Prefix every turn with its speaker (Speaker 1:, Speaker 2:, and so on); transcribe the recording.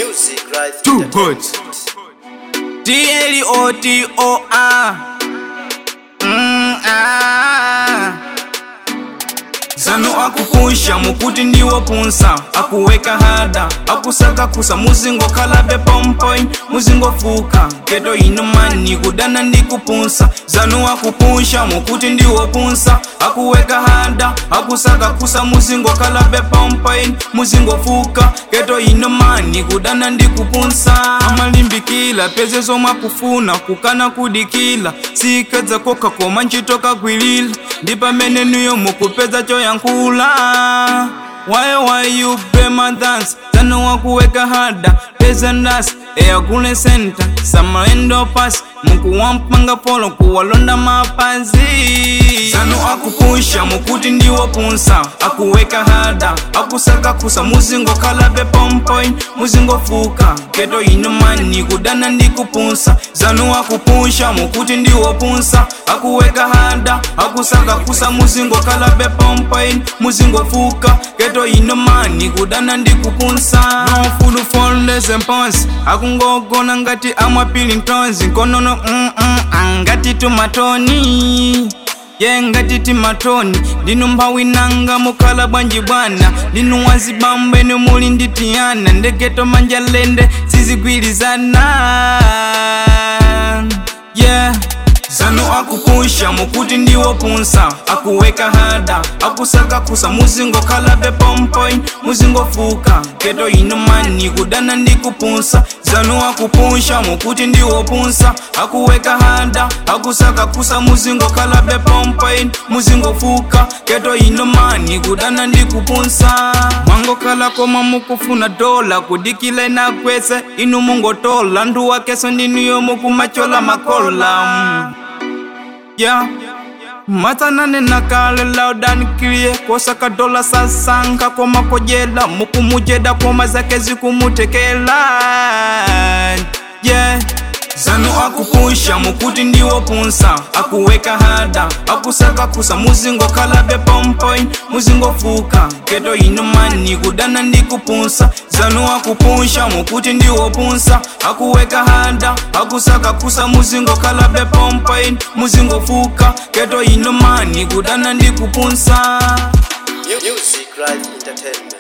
Speaker 1: Music right
Speaker 2: Too good. D-L-O-T-O-R. Mm, ah. zanu akupusha mukuti ndiwo punsa akuweka hada akusaka kusa muzingo khalabe pompoin muzingo fuka keto ino mani kudana ndikupunsa zanu akupusha mukuti ndiwo punsa akuweka hada akusaka kusa muzingo khalabe pompoin muzingo fuka keto ino mani kudana ndikupunsa amalimbikila peze zomwe akufuna kukana kudikila sikadza kokha koma ntchito kagwilila ndi pamene nuyo mukupeza choyankhula why why you pay my dance tano wakuweka hada peza ndasi eyagule senta samaendo pasi mukuwampanga polo kuwalonda mapazi zanu akupusha mukuti ndiwo punsa akuweka hada akusaka kusa muzingo khalabe pompoin muzingo fuka keto ino mani kudana ndikupunsa zanu akupusha mukuti ndiwo punsa akuweka hada akusaka kusa muzingo khalabe pompoin muzingo fuka keto ino mani kudana ndikupunsa nofulu foleze mponsi akungogona ngati amwapili ntonzi nkonono mm -mm, angati tumatoni ye ngati timatoni linu mphawi nanga mukhala bwanji bwana linu wazibambo ene muli ndi tiyana ndegeto manja lende sizigwirizana yeah zanu akupusha mukuti ndiwo punsa akuweka hada akusaka kusa muzingo khalabe pompoin muzingo fuka keto ino mani kudana ndikupunsa zanu akupusha mukuti ndiwo punsa akuweka hada akusaka kusa muzingo khalabe pompoin muzingo fuka keto ino mani kudana ndikupunsa mwangokhala koma mukufuna dola kudikila inakwese inu mungotola nduwa keso ndiniyo mukumachola makola mm. yeah. matsanane nakale laudanikiliye kosaka dola sasanka koma kojela mukumujeda koma zake zikumutekela yeah. zanu akupusha mukuti ndiwo punsa akuweka hada akusaka kusa muzingo khalabe pompoin muzingo fuka keto ino mani kudana ndikupunsa zanu akupusha mukuti ndiwo punsa akuweka hada akusaka kusa muzingo khalabe pompoin muzingo fuka keto ino mani kudana ndikupunsa
Speaker 1: Music right entertainment.